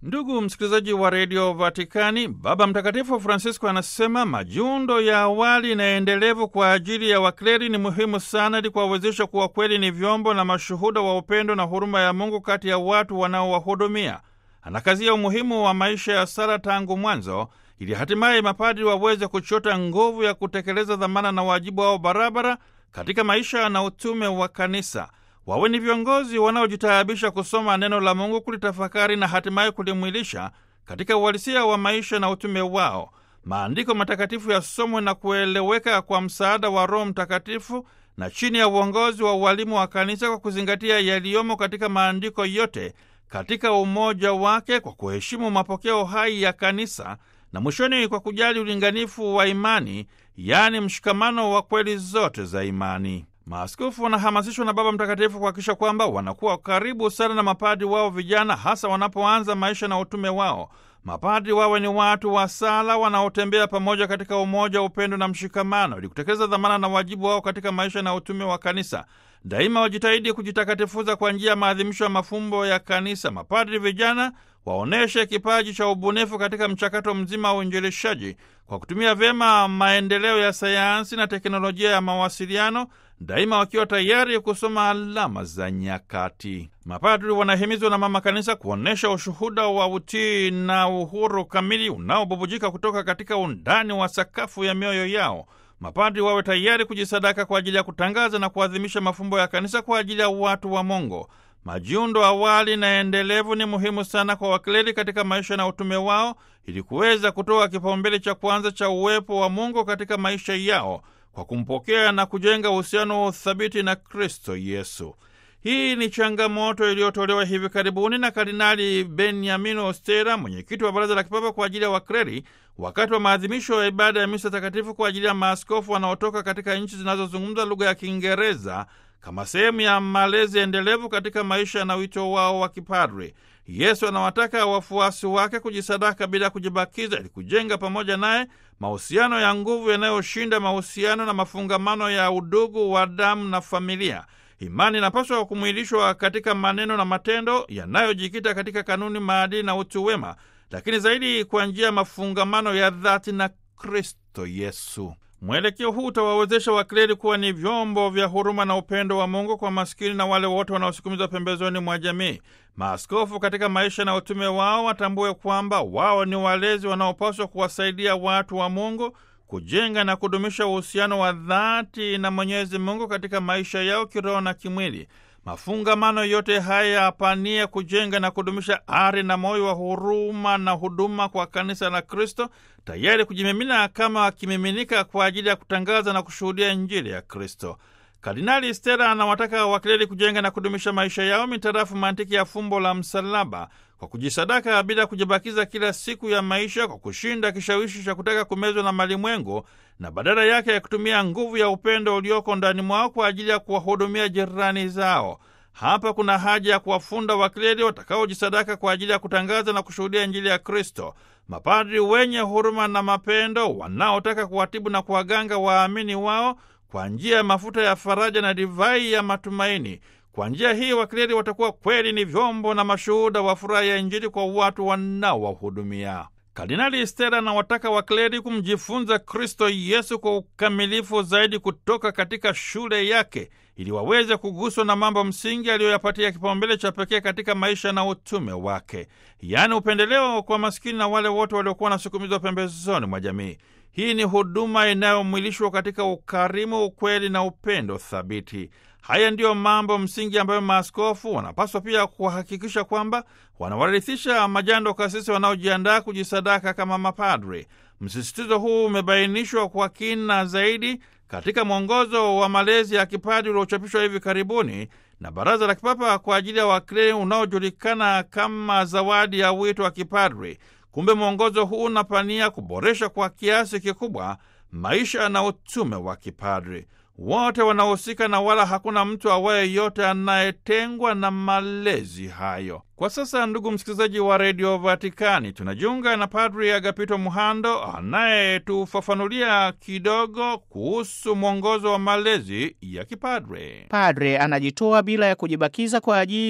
Ndugu msikilizaji wa redio Vatikani, Baba Mtakatifu Francisco anasema majiundo ya awali na endelevu kwa ajili ya wakleri ni muhimu sana ili kuwawezesha kuwa kweli ni vyombo na mashuhuda wa upendo na huruma ya Mungu kati ya watu wanaowahudumia. Anakazia umuhimu wa maisha ya sala tangu mwanzo, ili hatimaye mapadri waweze kuchota nguvu ya kutekeleza dhamana na wajibu wao barabara katika maisha na utume wa kanisa. Wawe ni viongozi wanaojitaabisha kusoma neno la Mungu, kulitafakari na hatimaye kulimwilisha katika uhalisia wa maisha na utume wao. Maandiko matakatifu yasomwe na kueleweka kwa msaada wa Roho Mtakatifu na chini ya uongozi wa ualimu wa kanisa, kwa kuzingatia yaliyomo katika maandiko yote katika umoja wake, kwa kuheshimu mapokeo hai ya kanisa na mwishoni, kwa kujali ulinganifu wa imani, yaani mshikamano wa kweli zote za imani. Maaskofu wanahamasishwa na Baba Mtakatifu kuhakikisha kwamba wanakuwa karibu sana na mapadi wao vijana, hasa wanapoanza maisha na utume wao. Mapadi wawe ni watu wa sala wanaotembea pamoja katika umoja, upendo na mshikamano, ili kutekeleza dhamana na wajibu wao katika maisha na utume wa kanisa. Daima wajitahidi kujitakatifuza kwa njia ya maadhimisho ya mafumbo ya kanisa. Mapadri vijana waonyeshe kipaji cha ubunifu katika mchakato mzima wa uinjilishaji kwa kutumia vyema maendeleo ya sayansi na teknolojia ya mawasiliano, daima wakiwa tayari kusoma alama za nyakati. Mapadri wanahimizwa na Mama Kanisa kuonyesha ushuhuda wa utii na uhuru kamili unaobubujika kutoka katika undani wa sakafu ya mioyo yao. Mapadri wawe tayari kujisadaka kwa ajili ya kutangaza na kuadhimisha mafumbo ya kanisa kwa ajili ya watu wa Mungu. Majiundo awali na endelevu ni muhimu sana kwa wakleri katika maisha na utume wao, ili kuweza kutoa kipaumbele cha kwanza cha uwepo wa Mungu katika maisha yao kwa kumpokea na kujenga uhusiano wa uthabiti na Kristo Yesu. Hii ni changamoto iliyotolewa hivi karibuni na Kardinali Beniamino Ostera, mwenyekiti wa Baraza la Kipapa kwa ajili ya Wakreri, wakati wa maadhimisho ya ibada ya misa takatifu kwa ajili ya maaskofu wanaotoka katika nchi zinazozungumza lugha ya Kiingereza kama sehemu ya malezi endelevu katika maisha na wito wao wa kipadri. Yesu anawataka wafuasi wake kujisadaka bila kujibakiza, ili kujenga pamoja naye mahusiano ya nguvu yanayoshinda mahusiano na mafungamano ya udugu wa damu na familia. Imani inapaswa kumwilishwa katika maneno na matendo yanayojikita katika kanuni, maadili na utu wema, lakini zaidi kwa njia ya mafungamano ya dhati na Kristo Yesu. Mwelekeo huu utawawezesha wakleri kuwa ni vyombo vya huruma na upendo wa Mungu kwa maskini na wale wote wanaosukumizwa pembezoni mwa jamii. Maaskofu katika maisha na utume wao watambue kwamba wao ni walezi wanaopaswa kuwasaidia watu wa Mungu kujenga na kudumisha uhusiano wa dhati na Mwenyezi Mungu katika maisha yao kiroho na kimwili. Mafungamano yote haya yapania kujenga na kudumisha ari na moyo wa huruma na huduma kwa kanisa la Kristo, tayari kujimimina kama kimiminika kwa ajili ya kutangaza na kushuhudia Injili ya Kristo. Kardinali Stella anawataka wakleri kujenga na kudumisha maisha yao mitarafu mantiki ya fumbo la msalaba, kwa kujisadaka bila kujibakiza kila siku ya maisha, kwa kushinda kishawishi cha kutaka kumezwa na malimwengu, na badala yake ya kutumia nguvu ya upendo ulioko ndani mwao kwa ajili ya kuwahudumia jirani zao. Hapa kuna haja ya kuwafunda wakleri watakaojisadaka kwa ajili ya kutangaza na kushuhudia Injili ya Kristo, mapadri wenye huruma na mapendo, wanaotaka kuwatibu na kuwaganga waamini wao kwa njia ya mafuta ya faraja na divai ya matumaini. Kwa njia hii wakleri watakuwa kweli ni vyombo na mashuhuda wa furaha ya Injili kwa watu wanaowahudumia. Kardinali Stella anawataka wakleri kumjifunza Kristo Yesu kwa ukamilifu zaidi kutoka katika shule yake, ili waweze kuguswa na mambo msingi aliyoyapatia kipaumbele cha pekee katika maisha na utume wake, yaani upendeleo kwa maskini na wale wote waliokuwa wanasukumizwa pembezoni mwa jamii. Hii ni huduma inayomwilishwa katika ukarimu, ukweli na upendo thabiti. Haya ndiyo mambo msingi ambayo maaskofu wanapaswa pia kuhakikisha kwamba wanawarithisha majando kasisi wanaojiandaa kujisadaka kama mapadri. Msisitizo huu umebainishwa kwa kina zaidi katika mwongozo wa malezi ya kipadri uliochapishwa hivi karibuni na Baraza la Kipapa kwa ajili ya wakleri unaojulikana kama zawadi ya wito wa kipadri. Kumbe mwongozo huu unapania kuboresha kwa kiasi kikubwa maisha na utume wa kipadri. Wote wanahusika na wala hakuna mtu awaye yote anayetengwa na malezi hayo. Kwa sasa, ndugu msikilizaji wa redio Vatikani, tunajiunga na Padri Agapito Muhando anayetufafanulia kidogo kuhusu mwongozo wa malezi ya kipadre. Padre anajitoa bila ya kujibakiza kwa ajili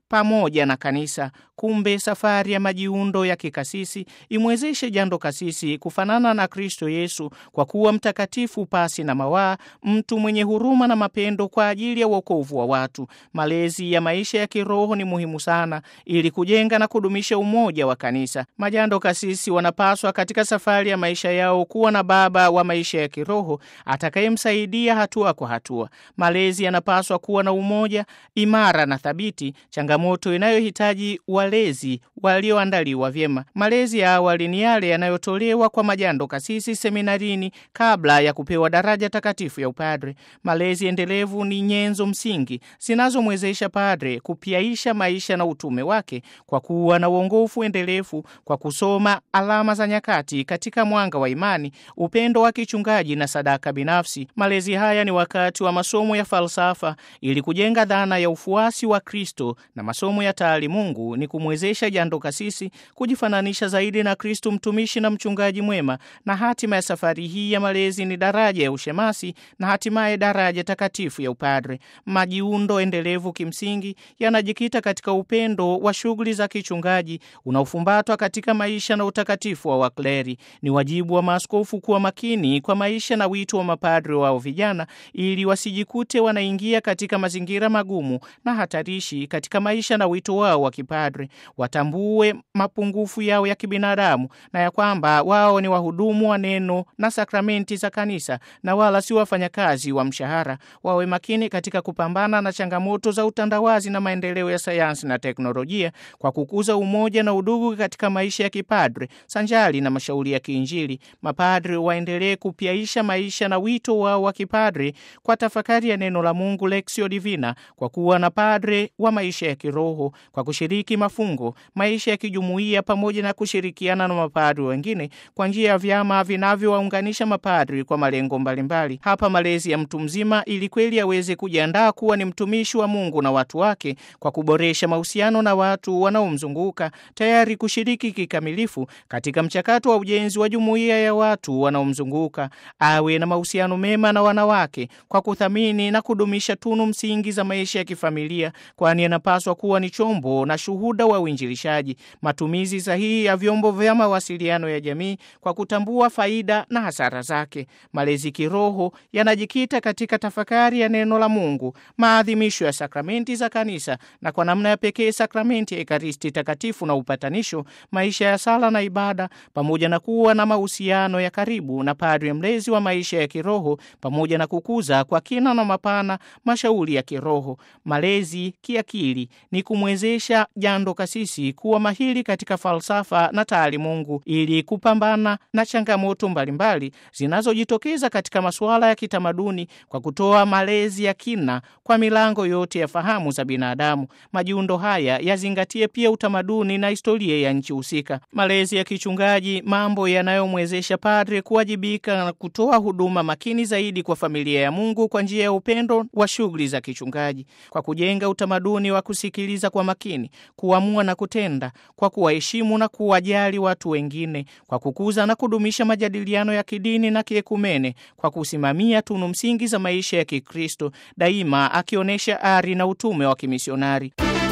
pamoja na kanisa. Kumbe safari ya majiundo ya kikasisi imwezeshe jando kasisi kufanana na Kristo Yesu kwa kuwa mtakatifu pasi na mawaa, mtu mwenye huruma na mapendo kwa ajili ya wokovu wa watu. Malezi ya maisha ya kiroho ni muhimu sana ili kujenga na kudumisha umoja wa kanisa. Majando kasisi wanapaswa katika safari ya maisha yao kuwa na baba wa maisha ya kiroho atakayemsaidia hatua kwa hatua. Malezi yanapaswa kuwa na umoja imara na thabiti, changamoto inayohitaji walezi walioandaliwa vyema. Malezi ya awali ni yale yanayotolewa kwa majando kasisi seminarini kabla ya kupewa daraja takatifu ya upadre. Malezi endelevu ni nyenzo msingi zinazomwezesha padre kupyaisha maisha na utume wake kwa kuwa na uongofu endelevu, kwa kusoma alama za nyakati katika mwanga wa imani, upendo wa kichungaji na sadaka binafsi. Malezi haya ni wakati wa masomo ya falsafa ili kujenga dhana ya ufuasi wa Kristo, na masomo ya taalimungu ni kumwezesha jando kasisi kujifananisha zaidi na Kristo, mtumishi na mchungaji mwema. Na hatima ya safari hii ya malezi ni daraja ya ushemasi na hatimaye daraja takatifu ya upadre. Majiundo endelevu kimsingi yanajikita katika upendo wa shughuli za kichungaji unaofumbatwa katika maisha na utakatifu wa wakleri. Ni wajibu wa maaskofu kuwa makini kwa maisha na wito wa mapadre wao vijana, ili wasijikute wanaingia katika mazingira magumu na hatarishi katika maisha na wito wao wa kipadre. Watambue mapungufu yao ya kibinadamu na ya kwamba wao ni wahudumu wa neno na sakramenti za kanisa na wala si wafanyakazi wa mshahara. Wawe makini katika kupambana na changamoto za utandawazi na maendeleo ya sayansi na teknolojia kwa kukuza umoja na udugu katika maisha ya kipadre sanjali na mashauri ya kiinjili. Mapadre waendelee kupyaisha maisha na wito wao wa kipadre kwa tafakari ya neno la Mungu, Lexio Divina, kwa kuwa na padre wa maisha ya kiroho, kwa kushiriki mafungo, maisha ya kijumuiya, pamoja na kushirikiana na mapadre wengine kwa njia ya vyama vinavyowaunganisha mapadri kwa malengo mbalimbali. Hapa malezi ya mtu mzima, ili kweli aweze kujiandaa kuwa ni mtumishi wa Mungu na watu wake, kwa kuboresha mahusiano na watu wanaomzunguka, tayari kushiriki kikamilifu katika mchakato wa ujenzi wa jumuiya ya watu wanaomzunguka. Awe na mahusiano mema na wanawake kwa kuthamini na kudumisha tunu msingi za maisha ya kifamilia, kwani anapaswa kuwa ni chombo na shuhuda wa uinjilishaji. Matumizi sahihi ya vyombo vya mawasiliano ya jamii kwa kutambua faida na hasara zake. Malezi kiroho yanajikita katika tafakari ya neno la Mungu, maadhimisho ya sakramenti za kanisa na kwa namna ya pekee sakramenti ya Ekaristi Takatifu na upatanisho, maisha ya sala na ibada, pamoja na kuwa na mahusiano ya karibu na padri mlezi wa maisha ya kiroho, pamoja na kukuza kwa kina na mapana mashauri ya kiroho. Malezi kiakili ni kumwezesha jando kasisi kuwa mahiri katika falsafa na taalimungu ili kupambana na changamoto mbalimbali zinazojitokeza katika masuala ya kitamaduni kwa kutoa malezi ya kina kwa milango yote ya fahamu za binadamu. Majiundo haya yazingatie pia utamaduni na historia ya nchi husika. Malezi ya kichungaji, mambo yanayomwezesha padre kuwajibika na kutoa huduma makini zaidi kwa familia ya Mungu kwa njia ya upendo wa shughuli za kichungaji, kwa kujenga utamaduni wa kusikiliza kwa makini, kuamua na kutenda, kwa kuwaheshimu na kuwajali watu wengine, kwa kukuza na kudumisha majadiliano ya kidini na kiekumene, kwa kusimamia tunu msingi za maisha ya Kikristo, daima akionyesha ari na utume wa kimisionari.